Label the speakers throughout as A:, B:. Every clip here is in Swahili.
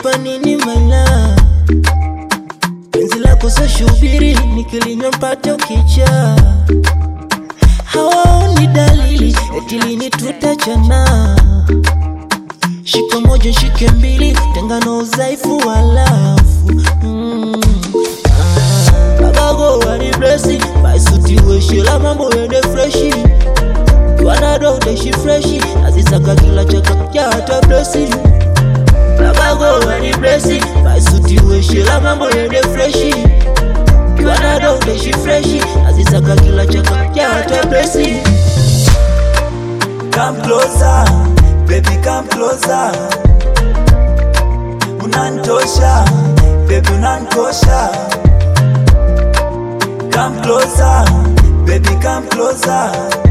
A: Nakupa nini maila penzi lako sa shubiri nikilinywa mpate ukicha hawaoni dalili eti lini tutachana shika moja shike mbili tengano udhaifu walafu mm. ah. bagago waniblesi baisutiweshela mambo yende freshi wanado utaishi freshi azisaka kila chaka hata blesi bagago waniblesi baisutiweshela mambo yende freshi wanado utaishi freshi azisaka kila chaka hata blesi
B: Come closer, baby come closer. Unantosha, baby unankosha. Come closer, baby come closer.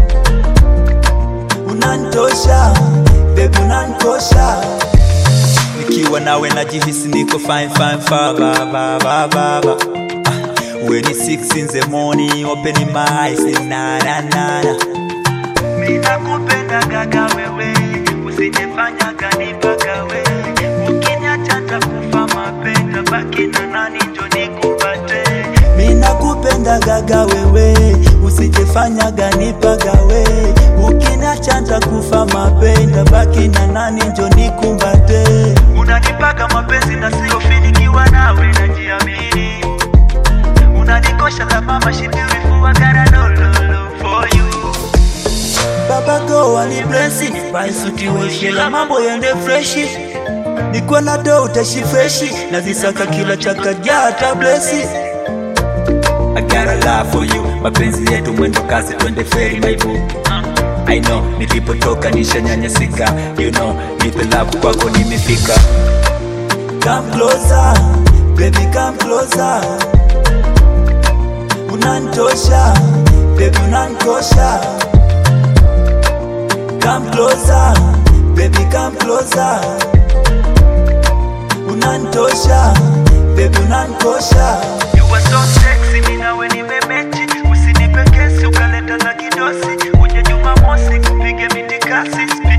B: Unantosha, baby unankosha. Nikiwa nawe najihisi niko fine fine fa ba ba ba ba ba. Ah, When it's six in the morning, open my eyes, na na na na. Mina kupenda gaga wewe, usijefanya kanipaka wewe. Ukiniacha nitakufa mapenda, baki na nani njo nikupate. Mina kupenda gaga wewe, usijefanya ganipaga we. Ukiniacha nitakufa mapenda, baki na nani njo nikumbate. Unanipaka mapenzi na sio finikiwa nawe najiamini. Unanikosha la mama she beautiful I gotta know love for you. Baba go wani blessi Baisuti weshela mambo yende freshi Nikuwa na do utashi freshi Nazisaka kila chaka jata blessi I got a love for you Mapenzi yetu mwendo kasi twende feri my boo I know nilipotoka nishanyanyasika You know nipe love kwako nimefika Come closer baby come closer Unantosha baby unankosha Come closer, baby come closer. Unantosha, baby unankosha. You are so sexy, mimi nawe nimemechi. Usinipe kesi ukaleta za kidosi. Uje Jumamosi kupige mitikasi.